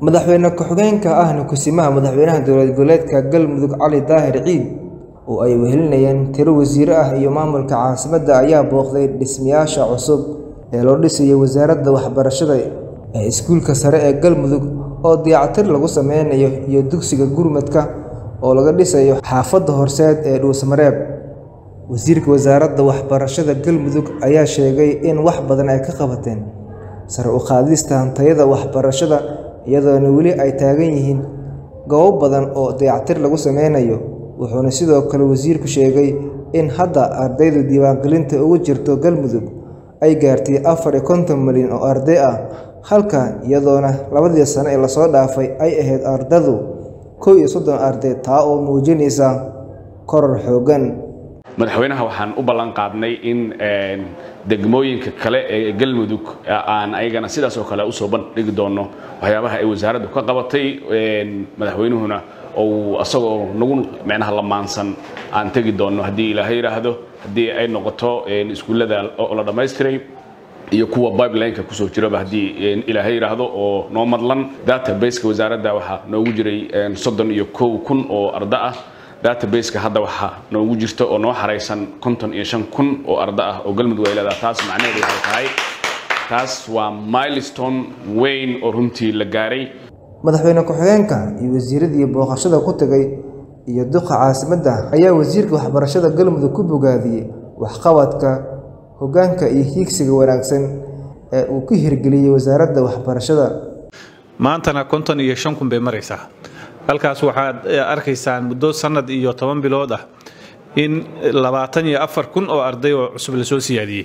madaxweyne ku-xigeenka ahna kusimaha madaxweynaha dowlad goboleedka galmudug cali daahir ciid oo ay wehelinayeen tiro wasiiro ah iyo maamulka caasimadda ayaa booqday dhismayaasha cusub ee loo dhisayay wasaaradda waxbarashada ee iskuulka sare ee galmudug oo dayactir lagu sameynayo iyo dugsiga gurmadka oo laga dhisayo xaafadda horseed ee dhuusmareeb wasiirka wasaaradda waxbarashada galmudug ayaa sheegay in wax badan ay ka qabateen sare u qaadista hantayada waxbarashada iyadoona weli ay taagan yihiin goobo badan oo dayactir lagu sameynayo wuxuuna sidoo kale wasiirku sheegay in hadda ardaydu diiwaangelinta ugu jirto galmudug ay gaartay afar iyo konton milyan oo arday ah halka iyadoona labadii sano ee lasoo dhaafay ay ahayd ardadu kow iyo soddon arday taa oo muujinaysa koror xooggan madaxweynaha waxaan u ballan qaadnay in degmooyinka kale ee galmudug aan ayagana sidaas oo kale usoo bandhigi doono waxyaabaha ay wasaaraddu ka qabatay madaxweynuhuna ou asagoo nagu micnaha lamaansan aan tegi doono haddii ilaahay yidhaahdo haddii ay noqoto iskuullada oo la dhammaystiray iyo kuwa bibelineka kusoo jiraba haddii ilaahay yidhaahdo oo noo madlan databaseka wasaaradda waxaa noogu jiray soddon iyo kow kun oo arda ah databaseka hadda waxaa noogu jirta oo noo xaraysan konton iyo shan kun oo arda ah oo galmudug ay leedaha taas macnaheedu waxay tahay taas waa milestone weyn oo runtii la gaaray madaxweyne ku-xigeenka iyo wasiiradii booqashada ku tegay iyo duqa caasimadda ayaa wasiirka waxbarashada galmudug ku bogaadiyey waxqabadka hoggaanka iyo hiigsiga wanaagsan ee uu ku hirgeliyey wasaaradda waxbarashada maantana konton iyo shan kun bay maraysaa halkaas waxaad arkaysaan muddo sanad iyo toban bilood ah in labaatan iyo afar kun oo arday oo cusub lasoo siyaadiyey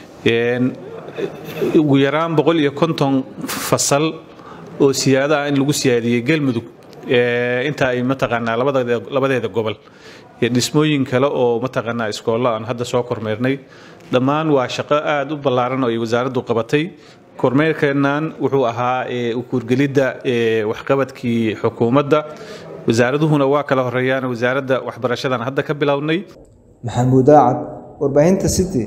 ugu yaraan boqol iyo konton fasal oo siyaada ah in lagu siyaadiyey galmudug inta ay mataqaanaa labadeeda gobol iyo dhismooyin kale oo mataqaanaa iskoollo aan hadda soo kormeernay dhammaan waa shaqo aada u ballaaran oo ay wasaaraddu qabatay kormeerkeennan wuxuu ahaa ukuurgelidda waxqabadkii xukuumadda wasaaraduhuna waa kala horeeyaan wasaaradda waxbarashadan hadda ka bilownay maxamuud aacad warbaahinta city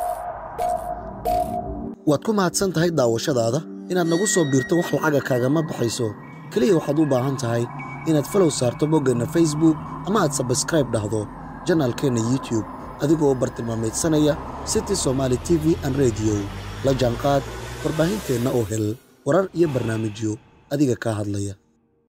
waad ku mahadsan tahay daawashadaada inaad nagu soo biirto wax lacaga kaagama baxayso keliya waxaad u baahan tahay inaad falow saarto boggeenna facebook ama aad sabskraib dhahdo janaalkeenna youtube adigoo u bartilmaamaydsanaya city somaali t v an rediyo la jaanqaad warbaahinteenna oo hel warar iyo barnaamijyo adiga kaa hadlaya